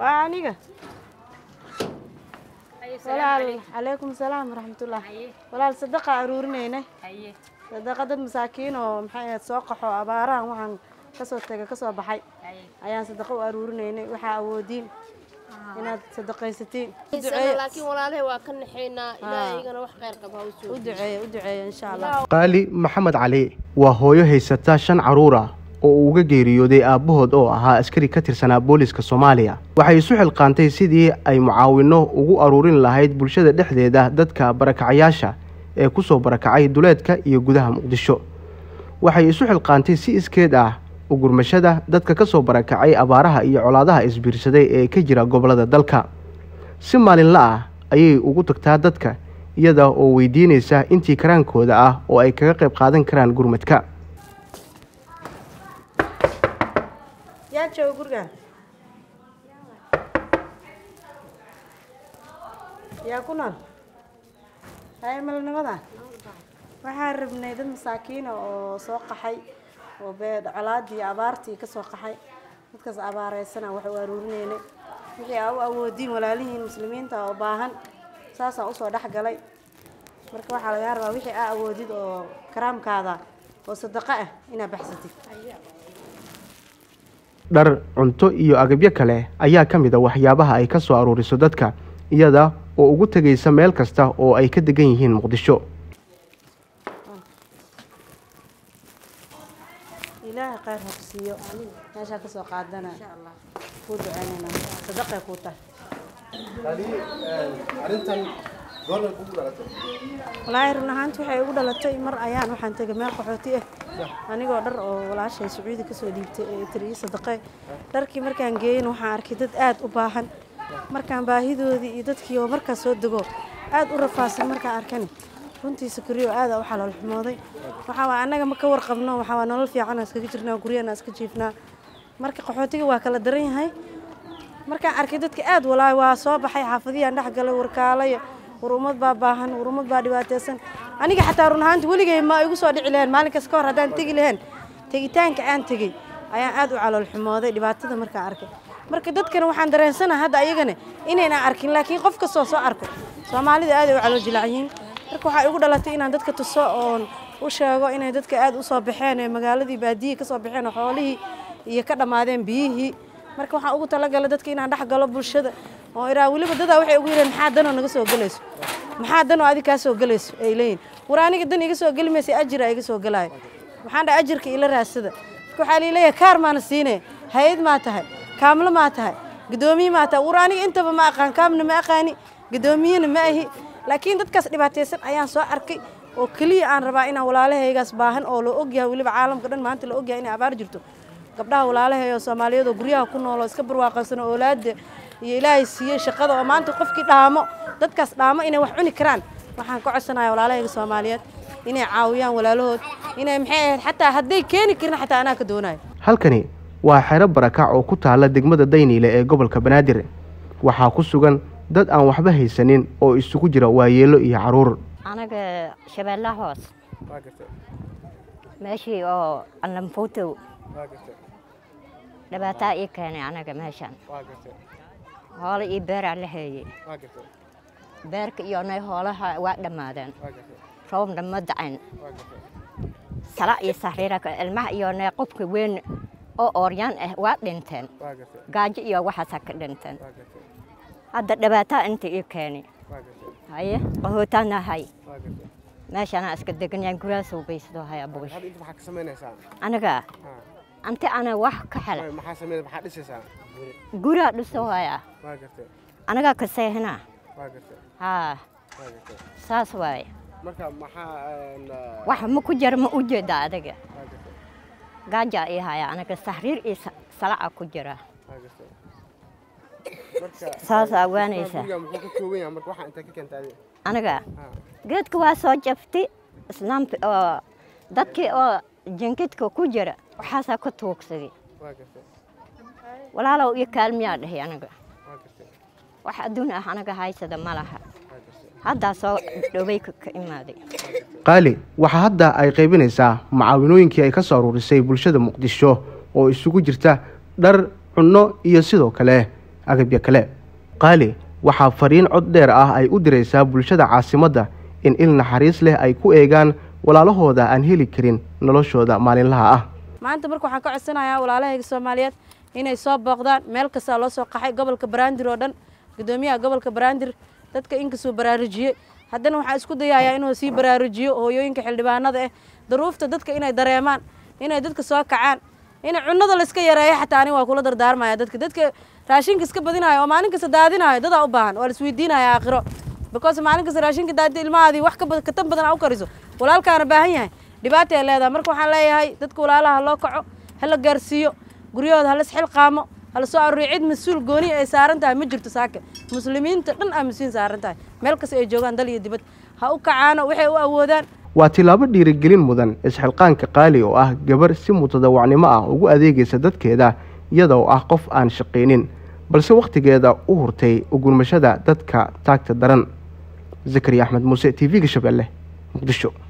waa aniga walaal calaykum salaam waraxmatullah walaal sadaqa aruurinayna sadaqa dad masaakiin oo maxay ahayd soo qaxo abaarahan waxaan kasoo tegay kasoo baxay ayaan sadaqa u aruurinaynay waxaa awoodiin inaad sadaqaysatiin u duceeya laakiin walaalahay waa ka naxaynaa ilaahigana wax khayr qaba ha u soo u duceeya u duceeya insha allah qaali maxamed cali waa hooyo haysata shan carruur ah oo uu uga geeriyooday aabbahood oo ahaa askari ka tirsanaa booliska soomaaliya waxay isu xilqaantay sidii ay mucaawino ugu aruurin lahayd bulshada dhexdeeda dadka barakacayaasha ee ku soo barakacay duleedka iyo gudaha muqdisho waxay isu xilqaantay si iskeed ah ugurmashada dadka ka soo barakacay abaaraha iyo colaadaha isbiirsaday ee ka jira gobollada dalka si maalinla ah ayay ugu tagtaa dadka iyada oo weydiinaysa intii karaankooda ah oo ay kaga qayb qaadan karaan gurmadka yaa jooga gurigaan yaa ku nool hay malnimada waxaan rabnay dad masaakiina oo soo qaxay oo bee colaadii abaartii ka soo qaxay dadkaas abaareysana wax u aruurinaynay wixii aa u awoodiin walaalihiin muslimiinta oo baahan saasaan usoo dhex galay marka waxaa lagaa rabaa wixii aa awoodid oo karaamkaada oo sadaqo ah inaad baxsatid dhar cunto iyo agabyo kale ayaa ka mid a waxyaabaha ay ka soo aruuriso dadka iyada oo ugu tegaysa meel kasta oo ay ka degan yihiin muqdisho ilaahay khayr ha ku siiyo meeshaa kasoo qaadana kuu duceynayna sadaqay kuu tahay walaahi run ahaanti waxay igu dhalatay mar ayaan waxaan tegay meel qaxooti ah anigoo dhar oo walaashay sacuudi kasoo dhiibtay ee tiri ii sadaqay dharkii markaan geeyin waxaan arkay dad aad u baahan markaan baahidoodii iyo dadkii oo markaas soo dego aad u rafaadsan markaan arkani runtii sakariyo aada u xalool xumooday waxaa waa annaga ma ka warqabno waxaa waa nolol fiican aan iskaga jirnaa guryana iska jiifnaa marka qaxootiga waa kala daran yahay markaan arkay dadka aad walaahi waa soo baxay xaafadiyaan dhex galay warkaalay war ummad baa baahan war ummad baa dhibaataysan aniga xataa run ahaanti weligay ma igu soo dhici lahayn maalinkaas ka hor haddaan tegi lahayn tegitaanka aan tegey ayaan aad u calool xumooday dhibaatada markaan arkay marka dadkana waxaan dareensanaha hadda ayagana inaynan arkin laakiin qof kastoo soo arko soomaalida aad ay u calool jilacyihiin marka waxaa igu dhalatay inaan dadka tuso oon u sheego inay dadka aad u soo baxeen ee magaaladii baadiyihii ka soo baxeen oo xoolihii iyo ka dhammaadeen biyihii marka waxaan ugu talagalay dadka inaan dhex galo bulshada oo iraa weliba dadaa waxay ugu yireen maxaa danoo naga soo gelayso maxaa danoo adi kaa soo gelayso ay leeyihin war aniga dan iga soo geli maysa ajira iga soo gelaayo waxaan dhaha ajirka ila raasada marka waxaa liileeyahay kaar maana siinaya hay-ad maa tahay kaamlo maa tahay guddoomiye maa tahay war aniga intaba ma aqaan kaamna ma aqaani guddoomiyena ma ahi laakiin dadkaas dhibaataysan ayaan soo arkay oo keliya aan rabaa inaan walaalahaygaas baahan oo la ogyahay weliba caalamka dhan maanta la ogyahay inay abaar jirto gabdhaha walaalahay oo soomaaliyeed oo guryaha ku nool oo iska barwaaqaysan oo oolaada iyo ilaahay siiyey shaqada oo maanta qofkii dhaamo dadkaas dhaamo inay wax cuni karaan waxaan ka codsanaya walaalahayga soomaaliyeed inay caawiyaan walaalahood inay maxay ahayd xataa hadday keeni karin xataa anaa ka doonayo halkani waa xero barakac oo ku taalla degmada dayniile ee gobolka banaadir waxaa ku sugan dad aan waxba haysanin oo isugu jira waayeelo iyo carruur anaga shabeellaha hoos meeshii oo allanfuutow dhibaataa ii keenay anaga meeshaan hoolo iyo beeraa la heeyey beerka iyo nay hoolaha waa dhammaadeen roobna ma dacayn sala iyo sariira ilmaha iyo nay qofka weyn oo ooryaan ah waa dhinteen gaajo iyo waxaasaa ka dhinteen hadda dhibaataa inta ii keeni haye qahootaana hay meeshaanaa iska deganyahan guraasoo baysado haya bugish aniga anti ana wax ka hela guraa dhiso haya anigaa ka seehina haa saas waaye wax ma ku jira ma u jeeda adiga gaajaa ii haya aniga sahriir iyo salaca ku jira saasaa ogaanaysa aniga geedka waa soo jaftay islaamka oo dadkii oo jinkidka ku jira waxaasaa ka tuugsaday walaalow iyo kaalmiyaa dhahay aniga wax adduun ah anaga haysada ma laha haddaa soo dhoway ka imaaday qaali waxaa hadda ay qaybinaysaa macaawinooyinkii ay ka soo aruurisay bulshada muqdisho oo isugu jirta dhar cunno iyo sidoo kale agabya kale qaali waxaa fariin cod dheer ah ay u diraysaa bulshada caasimadda in il naxariis leh ay ku eegaan walaalahooda aan heli karin noloshooda maalinlaha ah maanta marka waxaan ka codsanayaa walaalahayga soomaaliyeed inay soo booqdaan meel kastaa loo soo qaxay gobolka baraandir oo dhan guddoomiyaha gobolka baraandir dadka inkastuu baraarujiyey haddana waxaan isku dayayaa inuu sii baraarujiyo hooyooyinka xildhibaanada ah daruufta dadka inay dareemaan inay dadka soo kacaan in cunada layska yareeyo xataa ani waa kula dardaarmaya dadka dadka raashinka iska badinayo oo maalin kasta daadinayo dadaa u baahan waa laisweydiinaya aakhiro because maalin kasta raashinka daadi ilmahaadii wax katan badan a u kariso walaalkaana baahan yahay dhibaata ay leedahay marka waxaan leeyahay dadka walaalaha loo kaco hala gaarsiiyo guryahooda halas xilqaamo hala soo aruuriyo cid mas-uul gooni ay saaran tahay ma jirto saaka muslimiinta dhan aa mas-uul saaran tahay meel kasta ay joogaan dal iyo dibad ha u kacaano waxay u awoodaan waa tilaabo dhiirigelin mudan isxilqaanka qaali oo ah gabar si mutadawacnimo ah ugu adeegaysa dadkeeda iyada oo ah qof aan shaqaynin balse wakhtigeeda u hurtay ugurmashada dadka taagta daran zakariya axmed muuse t v-ga shabeelle muqdisho